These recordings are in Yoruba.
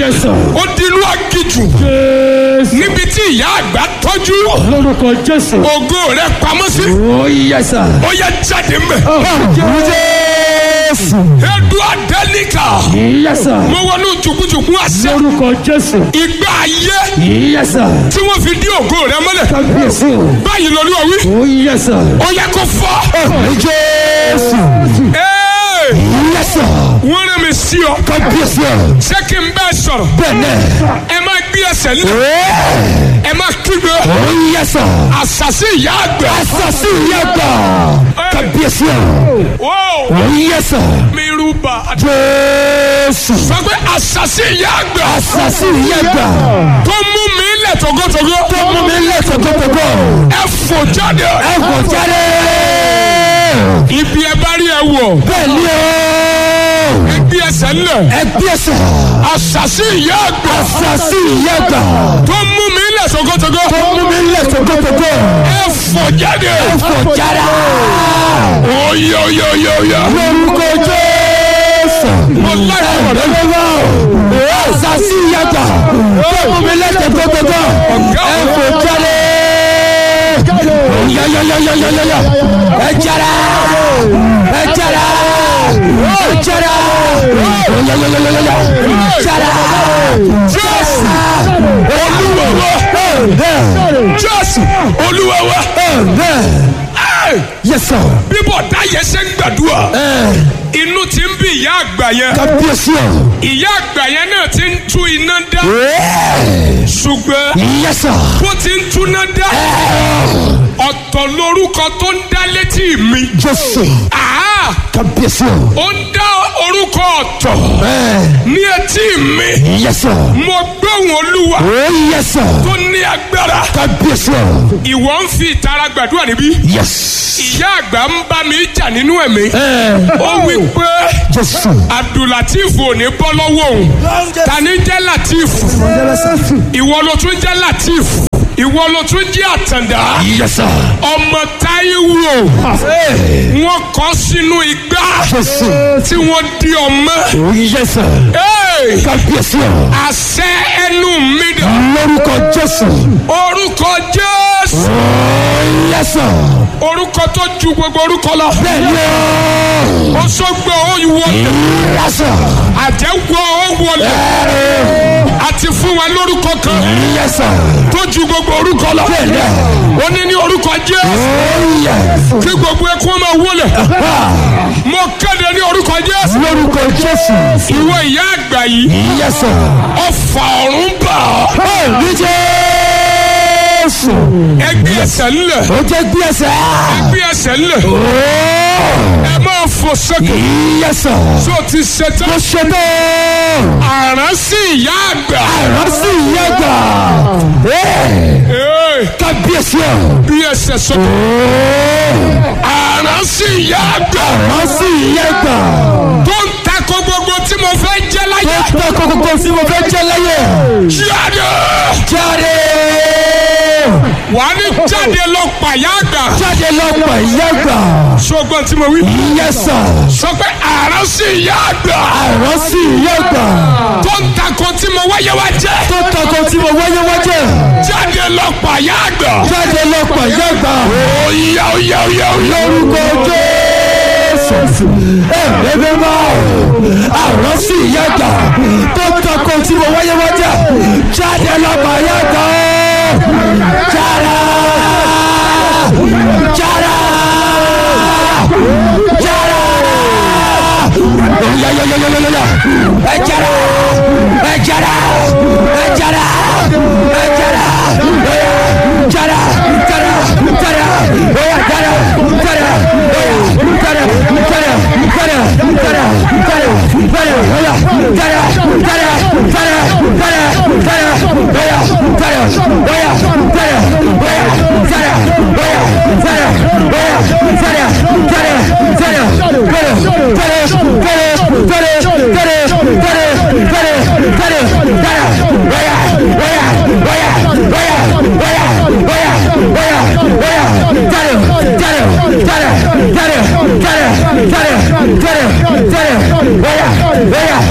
yes sir. ó di inú agijù jésù. níbi tí ìyá àgbà tọ́jú lórúkọ jésù. ògo rẹ̀ pamọ́ sí ó yes sir. ó yẹ jáde mbẹ. jésù. edu adélíkà yes sir. mo wọnú jùkújùkú àṣẹ lórúkọ jésù. ìgbà ayé yes sir. tí wọ́n fi dí ògo rẹ̀ mọ́lẹ̀ kábíyèsí o. báyìí lórí òwí ó yes sir. ó yẹ kó fọ́. jésù. Ee, yes sir. wọ́n rẹ̀ mi sí ọ kábíyèsí o. ṣé kí n bẹ́ẹ̀ sọ̀rọ̀ bẹ́ẹ̀ ẹ máa gbé ẹsẹ̀ lé ẹ máa kígbe ó yes sir. àṣàṣì ìyá àgbà. asasi yagba. kábíyèsí o. Ó, ó yes sir. mi rúbà. jésù. sọ pé àṣàṣì ìyá àgbà asasi yagba. tó mú mi lẹ̀ togotogo tó mú mi lé tòkótòkó. ẹ fò jáde ẹ kò jáde. ibi ẹ bá rí ẹ wọ̀ bẹ́ẹ̀ ni o. ẹ gbé ẹsẹ̀ ńlẹ̀ ẹ gbèsè. àṣàṣì ìyá àgbà asasi yagba. tó mú mi lẹ̀ togotogo tó mú mi lé tòkótòkó. ẹ fò jáde ẹ kò jáde. oyè oyè oyè oyè lórúkọ jésù. mo láì fún ọ̀rẹ́ mi. Lọ́wọ́ asasi yagba. tó mú mi lé tòkótòkó. ẹ kò jáde. yayayayayaya. ẹ jáde. ẹ jáde. ẹ jáde. yayayayaya. jáde. jésù olúwa wa jésù olúwa wa Ẹ́, Yes sir. bíbọ̀ dáyẹ ṣe ń gbàdúrà inú ti ń bí ìyá àgbà yẹn Kábíyèsí o. ìyá àgbà yẹn náà ti ń tú iná dá ṣùgbọ́n Yes sir. bó ti ń túná dá ọ̀tọ̀ lórúkọ tó ń dá létí mi Jésù. Àá, Kábíyèsí o. ó ń dá orúkọ ọ̀tọ̀ ní etí mi Yes sir. mo gbóhùn olúwa Oh yes sir. tó ní agbára Kábíyèsí o. ìwọ ń fi ìtara gbàdúrà níbí Yes. ìyá àgbà ń bá mi jà nínú ẹ̀mí ó wí pé Jésù. abdulateef ò ní bọ́ lọ́wọ́ òun ta ni jẹ́ lateef ìwọ ló tún jẹ́ lateef ìwọ ló tún jẹ́ àtàndá Yes sir. ọmọ táíwò wọn kọ sínú igbá Jésù. tí wọ́n di ọmọ Oh yes sir. Hey! Kábíyèsí o. àṣẹ ẹnu mi dà Lórúkọ Jésù. orúkọ jésù Oh yes sir. orúkọ tó ju gbogbo orúkọ lọ Bẹ́ẹ̀ni o. ó sọgbọ ó wọlé Yes sir. àjẹwọ ó wọlé àti fún wa lórúkọ kan Yes sir. tó ju gbogbo orúkọ lọ Bẹ́ẹ̀ni. ó ní ní orúkọ jésù Oh yes. kí gbogbo ẹkún ọmọ wọlé mo kéde ní orúkọ jésù Lórúkọ Jésù. ìwọ ìyá àgbà yìí Yes sir. ọfà ọ̀run bà ọ́ Ní Jésù. ẹgbẹ́ ẹsẹ̀ ńlẹ̀ Ó jẹ́ gbé ẹsẹ̀. ẹgbẹ́ ẹsẹ̀ ńlẹ̀ ẹ máa fò sókè Yes sir. tó ti ṣetán Mo ṣe bẹ́ẹ̀. àrán sí ìyá àgbà Àránsì ìyá gbà. Ee, Kábíyèsí ọ̀. bí ẹsẹ̀ sókè àrán sí ìyá àgbà Àránsì ìyá gbà. tó ń takò gbogbo tí mo fẹ́ jẹ́ láyé Ó tọ́ kókókó tí mo fẹ́ jẹ́ láyé. jáde Jáde. wàá ní jáde lọ pàyà àgbà Jáde lọ́pọ̀ ìyá gbà. ṣùgbọ́n tí mo wí Yes sir. sọ pé àrán sí ìyá àgbà Àránsì ìyá gbà. tó ń takò tí mo wáyé wá jẹ́ Tó tọ́kọ tí mo wáyé wájẹ́. jáde lọ pàyà àgbà Jáde lọ́pọ̀ ìyá gbà. óyá óyá óyá óyá Lórúkọ Jésù. Ẹ̀mí mímọ́. Àránsì ìyá gbà. Tó tọ́kọ tí mo wáyé wájẹ́. Jáde lọ́pọ̀ ìyá gbà. Jáde. Jáde. Jáde. Ya ya ya ya ya ya ya. Ẹ jáde. Ẹ jáde. Ẹ jáde. Ẹ jáde. Oya jáde. Jáde. Jáde. Oya jáde. Jáde. Oya jáde. Jáde. Jáde. Jáde. Jáde. Jáde. Oya jáde. Jáde. Jáde. Jáde. Jáde. Oya jáde. Oya jáde. Oya jáde. Oya jáde. Oya jáde. Jáde. Jáde. Jáde. Jáde. Oya,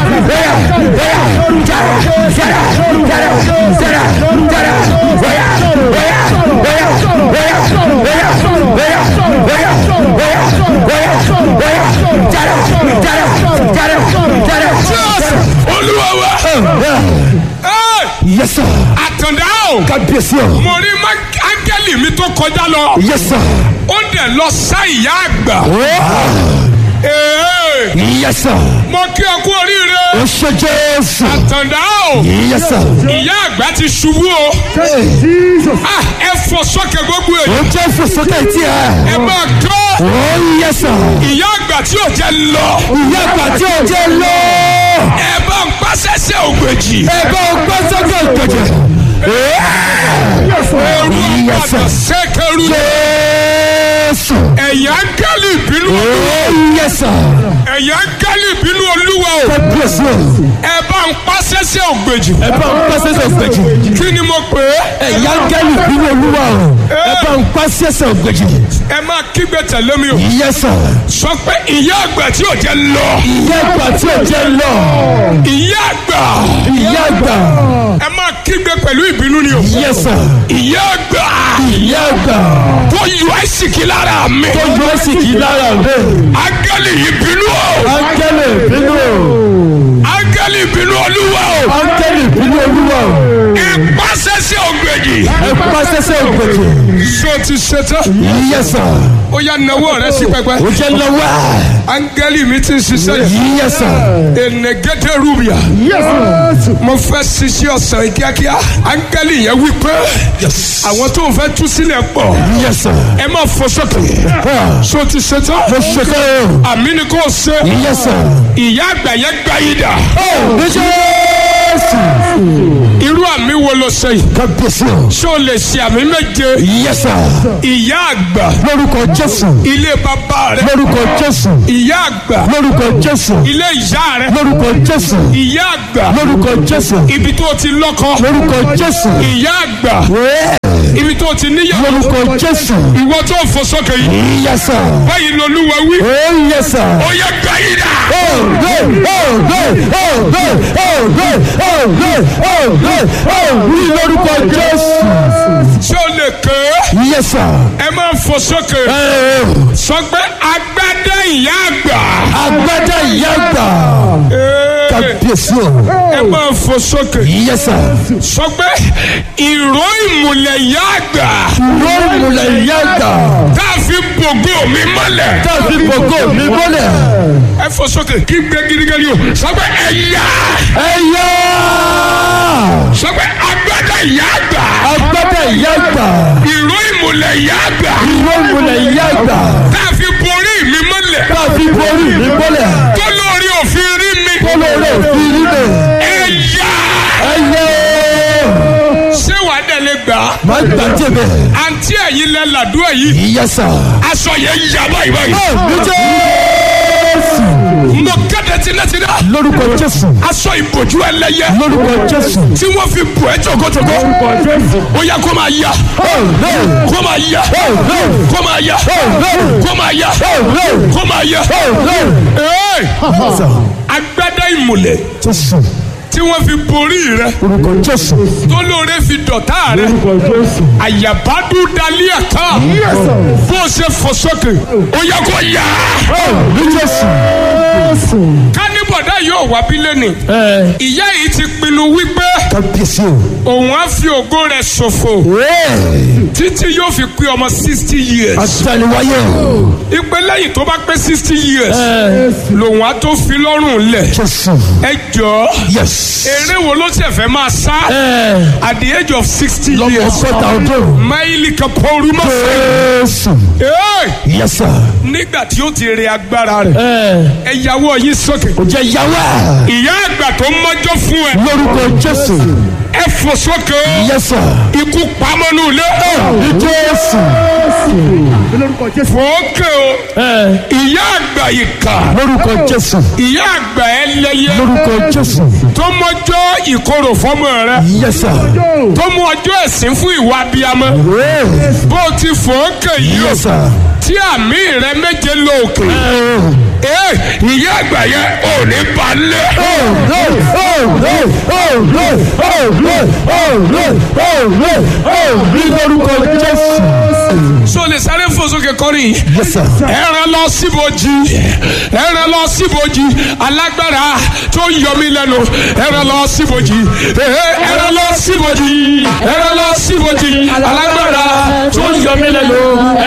olúwa wa. Ẹ́, Yes, sir. àtàndá o. Kábíyèsí o. mo rí má- áńgẹ́lì mi tó kọjá lọ. Yes, sir. ó dẹ̀ lọ sá ìyá àgbà. Oh, Ee, Yes, sir. mo kí ọ kú oríire. Ó ṣe Jésù. àtàndá o. Yes, sir. ìyá àgbà ti ṣubú o. Hey. Ah, ẹ fọ sókè gbogbo èyí. Ó jẹ́ fòsókè tí ẹ ẹ. máa kọ́. Oh, yes, sir. ìyá àgbà tí ò jẹ́ lọ. Ìyá àgbà tí ó jẹ́ lọ. ẹ bá ń pàṣẹṣẹ ògbèjì. Ẹ bá o gbọ́ sókè ìgbèjì. ooru Yes, sir. àgbàdo ṣẹkẹrù. Jésù. ẹ̀yà áńgẹ́lì ìbínú. Oh, yes, sir. ẹ̀yà áńgẹ́lì ìbínú olúwa o. Kábíyèsí o. ẹ bá ń pàṣẹṣẹ ògbèjì. Ẹ bá o gbọ́ sókè ìgbèjì. kí ni mo pè é. Ẹ̀yà gẹ́lì bínú olúwa o. Ẹ bá ń pa sẹ́sẹ̀ ògbèjì. ẹ máa kígbe tẹ̀lé mi o. Yes, sir. sọ pé ìyá àgbà tí ò jẹ́ lọ. Ìyá àgbà tí ó jẹ́ lọ. ìyá àgbà. Ìyá àgbà. ẹ máa kígbe pẹ̀lú ìbínú ni o. Yes, sir. ìyá àgbà. Ìyá àgbà. tó yọ àìsíkí lára mi. Tó yọ ẹ́ sì kí lára rẹ̀. áńgẹ́lì ìbínú o. Áńgẹ́lì bínú o. áńgẹ́lì ìbínú olúwa o. Áńgẹ́lì bínú olúwa o. ẹ pàṣẹṣẹ ògbèjì. Ẹ pa sẹ́sẹ̀ ògbèjì. ṣé o ti ṣetán. Yes, sir. ó yá nawọ́ rẹ sí pẹpẹ. Ó jẹ́ lọ́wọ́. áńgẹ́lì mi ti ń ṣiṣẹ́ yìí. Yes, sir. enegede rubia. mo fẹ́ ṣiṣẹ́ ọ̀sán yìí kíákíá. áńgẹ́lì yẹn wí pé àwọn tó ń fẹ́ tú sílẹ̀ pọ̀. Yes, sir. ẹ máa fọ sókè. Ah, ṣé o ti ṣetán. Mo ṣe kẹ́ o. àmì ni kò ṣe. Yes, sir. ìyá àgbà yẹn gbá yìí dà. Ní Jésù. irú àmì wo ló ṣe yìí. Kábíyèsí o. ṣé o lè ṣe àmì méje. Yes, sir. ìyá àgbà Lórúkọ Jésù. ilé bàbá rẹ. Lórúkọ Jésù. ìyá àgbà Lórúkọ Jésù. ilé ìyá rẹ. Lórúkọ Jésù. ìyá àgbà Lórúkọ Jésù. ibi tó ti lọ́kọ. Lórúkọ Jésù. ìyá àgbà Wẹ́ẹ̀. ibi tó ti níyàwó. Lórúkọ Jésù. ìwọ tó ń fò sókè yìí. Yes, sir. báyìí lolúwa wí. Oh, yes, sir. ó yẹ gbà yìí dà. Oh, good. Oh, good. Oh, good. Oh, good. Oh, good. Oh, good. Oh, ní lórúkọ Jésù. ṣé o lè ké. Yes, sir. ẹ máa ń fò sókè. Eh, sọ pé agbádá ìyá àgbà. Agbádá ìyá àgbà. Ee, Kábíyèsí o. ẹ máa ń fò sókè. Yes, sir. sọ pé ìró ìmùlẹ̀ ìyá àgbà. Lórí ìmùlẹ̀ ìyá àgbà. tá a fi bògó mi mọ́lẹ̀. Tàbí gbogbo mi mọ́lẹ̀. ẹ fò sókè kí gbé gidigidi o. sọ pé ẹ̀yà. Ẹyá. sọ pé agbádá ìyá àgbà. Agbádá ìyá àgbà. ìró ìmùlẹ̀ ìyá àgbà. Ìwé ìmùlẹ̀ ìyá àgbà. tá a fi borí mi mọ́lẹ̀. Tàbí borí mi mọ́lẹ̀. tó lórí òfin rí mi. Kólóró òfin rí mi. ẹ̀yà. Ẹyẹ. ṣé wàá dẹ̀ lè gbà á. Má gbàjẹ́ bẹ̀. àǹtí ẹ̀yin lẹ làdúrà yìí. Yes, sir. aṣọ yẹn yà báyìí báyìí. Ní Jésù. mo kéde tinátiná. Lórúkọ Jésù. aṣọ ìbòjú ẹlẹ́yẹ. Lórúkọ Jésù. tí wọ́n fi bò ẹ́ jọ̀gọ́jọ̀gọ́. ó yẹ kó máa yá. Oh, no. kó máa yá. Oh, no. kó máa yá. Oh, no. kó máa yá. Oh, no. kó máa yá. Oh, no. Ee, Yes, sir. agbádá ìmùlẹ̀ Jésù. tí wọ́n fi borí rẹ. Lórúkọ Jésù. tó lóore fi dọ̀tá rẹ. Jésù. àyàbádú dalí àká. Yes, sir. bó o ṣe fò sókè. ó yẹ kó yá. Oh, ní Jésù. kánibọ̀dá yóò wá bí lẹ́nì. Ẹ ìyá yìí ti pinnu wípé kábíyèsí o. òun á fi ògo rẹ̀ ṣòfò Wẹ́ẹ̀. títí yóò fi pé ọmọ sixty years. Àtàníwáyé o. ìpè lẹ́yìn tó bá pé sixty years Ẹ lòun á tó fi lọ́rùn lẹ̀. Jésù. ẹ jọ Yes. eré wo ló ṣe fẹ́ máa sá Ẹ at the age of sixty lọ́mọ years. ọgọ́ta ọdún. máìlì kan pọ́ọ́rù mọ́ fẹ́. Jésù. Ee, Yes, sir. nígbà tí ó ti rí agbára rẹ̀ Ẹ ẹ yàwó yín sókè. kò jẹ́ yàwá. ìyá àgbà tó mọ́jọ́ fún ẹ Lórúkọ Jésù. ẹ fò sókè o. Yes, sir. ikú pamọ́nú ilé. Ní Jésù. fòókè o. Ẹ ìyá àgbà ìkà. lórúkọ Jésù. ìyá àgbà ẹlẹ́yẹ. Lórúkọ Jésù. tó mọ́jọ́ ìkorò fọ́mọ rẹ. Yes, sir. tó mú ọjọ́ ẹ̀sìn fún ìwà abiyamọ. Wẹ́ẹ̀. bó o ti fòókè yìí o. Yes, sir. tí àmì rẹ méje lọ òkè. Ẹ ee ìyá àgbà yẹn ò ní balẹ̀. Oh, no. Oh, no. ní lórúkọ jésù. so lè sáré fò sókè kọrin Yes, sir. ẹran lọ síbojì ẹran lọ síbojì alágbára tó yọ mí lẹ́nu ẹran lọ síbojì ẹran lọ síbojì ẹran lọ síbojì alágbára tó yọ mí lẹ́nu.